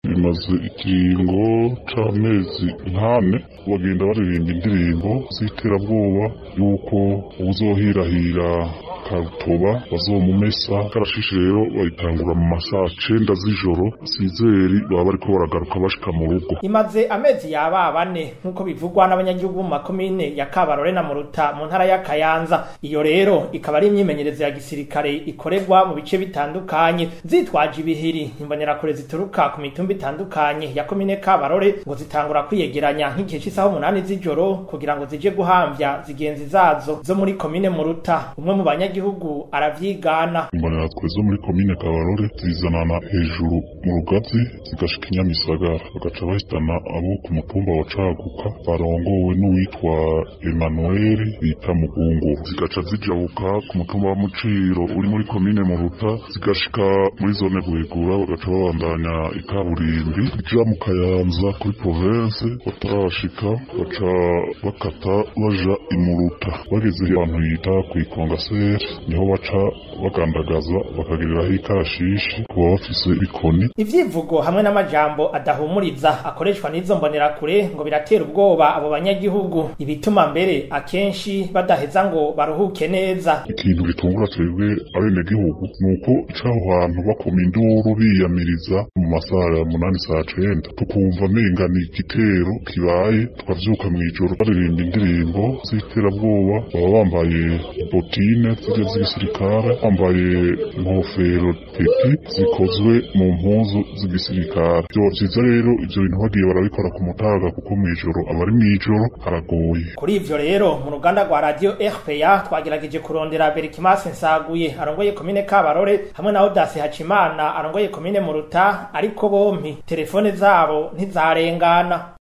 bimaze ikiringo c'amezi nkane bagenda baririmba indirimbo z'iterabwoba yuko uwuzohirahira karutoba bazomumesa karashishi rero bayitangura mu masaha cenda z'ijoro sizeri baba bariko baragaruka bashika mu rugo imaze amezi yaba bane nk'uko bivugwa n'abanyagihugu mu makomine ya kabarore na muruta mu ntara ya kayanza iyo rero ikaba ari imyimenyerezo ya gisirikare ikorerwa mu bice bitandukanye zitwaje ibihiri imbonerakure zituruka ku mitumba itandukanye ya komine kabarore ngo zitangura kwiyegeranya nk'igihe c'isaha umunani z'ijoro kugira ngo zije guhamvya zigenzi zazo zo muri komine muruta umwe mu banyagihugu aravyigana imbonerakure zo muri komine kabarore zizanana hejuru mu rugazi zigashika inyamisagara bagaca bahitana abo ku mutumba wa caguka barongowe n'uwitwa Emmanuel bita mugungu zigaca zijabuka ku mutumba wa muciro uri muri komine muruta zigashika muri zone gwegura bagaca babandanya ikaburimbi ija mu kayanza kuri province batarashika baca bakata baja imuruta bageze ahantu yita kw'ikongaseri niho baca bagandagaza bakagiriraho ikarashishi kuba bafise ibikoni ivyivugo hamwe n'amajambo adahumuriza akoreshwa n'izo mbonerakure ngo biratera ubwoba abo banyagihugu ibituma mbere akenshi badaheza ngo baruhuke neza ikintu gitungura twebwe abenegihugu ni uko caho hantu bakoma induru biyamiriza mu masaha ya munani saa cenda tukumva menga ni igitero kibaye tukavyuka mw'ijoro baririmba indirimbo z'iterabwoba baba bambaye botine zirya z'igisirikare bambaye inkofero peti zikozwe mu mpuzu z'igisirikare vyoba vyiza rero ivyo bintu bagiye barabikora ku mutaga kuko mw'ijoro abari mw'ijoro haragoye kuri ivyo rero mu ruganda rwa radio rpa twagerageje kurondera berikimasi nsaguye arongoye komine kabarore hamwe na odasi hacimana arongoye komine muruta ariko bompi telefone zabo ntizarengana